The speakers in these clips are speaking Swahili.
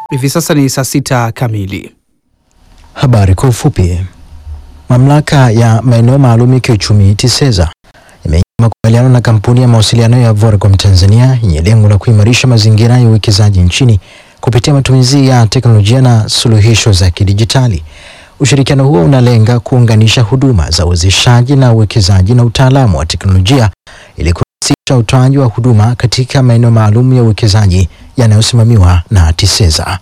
Hivi sasa ni saa sita kamili. Habari kwa ufupi. Mamlaka ya maeneo maalum ya kiuchumi TISEZA imeingia makubaliano na kampuni ya mawasiliano ya Vodacom Tanzania yenye lengo la kuimarisha mazingira ya uwekezaji nchini kupitia matumizi ya teknolojia na suluhisho za kidijitali. Ushirikiano huo unalenga kuunganisha huduma za uwezeshaji na uwekezaji na utaalamu wa teknolojia ili kurahisisha utoaji wa huduma katika maeneo maalum ya uwekezaji yanayosimamiwa na TISEZA.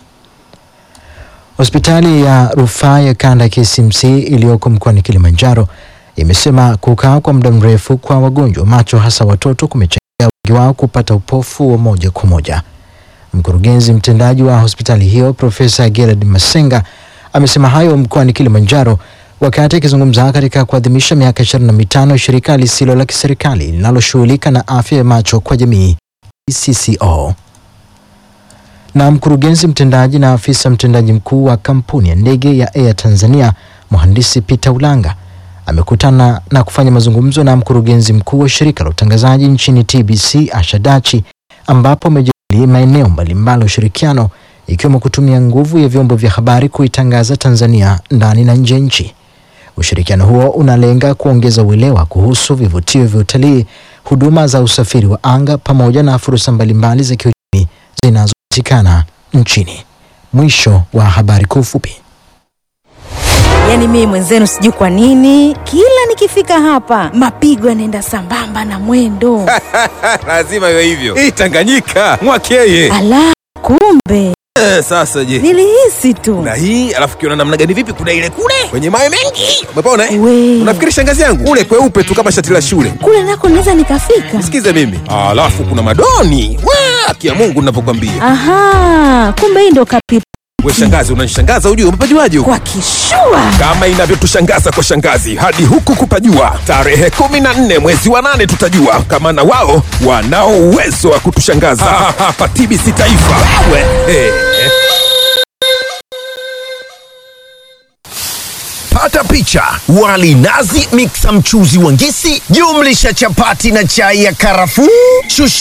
Hospitali ya rufaa ya kanda ya KCMC iliyoko mkoani Kilimanjaro imesema kukaa kwa muda mrefu kwa wagonjwa macho hasa watoto kumechangia wengi wao kupata upofu wa moja kwa moja. Mkurugenzi mtendaji wa hospitali hiyo Profesa Gerard Masenga amesema hayo mkoani Kilimanjaro wakati akizungumza katika kuadhimisha miaka 25 ya shirika lisilo la kiserikali linaloshughulika na afya ya macho kwa jamii CCO na mkurugenzi mtendaji na afisa mtendaji mkuu wa kampuni ya ndege ya Air Tanzania mhandisi Peter Ulanga amekutana na kufanya mazungumzo na mkurugenzi mkuu wa shirika la utangazaji nchini TBC Asha Dachi, ambapo amejadili maeneo mbalimbali ya ushirikiano ikiwemo kutumia nguvu ya vyombo vya habari kuitangaza Tanzania ndani na nje ya nchi. Ushirikiano huo unalenga kuongeza uelewa kuhusu vivutio vya utalii, huduma za usafiri wa anga pamoja na fursa mbalimbali za kiuchumi zinazopatikana nchini. Mwisho wa habari kwa ufupi. Yaani mimi mwenzenu sijui kwa nini kila nikifika hapa mapigo yanaenda sambamba na mwendo. lazima iwe hivyo. Hii Tanganyika mwakeye. Ala, kumbe Eh, sasa je, nilihisi tu. na hii alafu kiona namna gani? Vipi, kuna ile kule kwenye mawe mengi, umepona eh? We. Unafikiri shangazi yangu ule kweupe tu kama shati la shule? Kule nako naweza nikafika. Sikize mimi, alafu kuna madoni wa kia Mungu ninavyokwambia. Aha, kumbe hii ndo kapi We shangazi, unanishangaza ujue, umepajuaje huko? kwa kishua. kama inavyotushangaza kwa shangazi hadi huku kupajua. Tarehe kumi na nne mwezi wa nane tutajua kama na wao wanao uwezo wa kutushangaza hapa TBC Taifa. We, eh. Pata picha: wali nazi, miksa mchuzi wa ngisi, jumlisha chapati na chai ya karafuu, shushi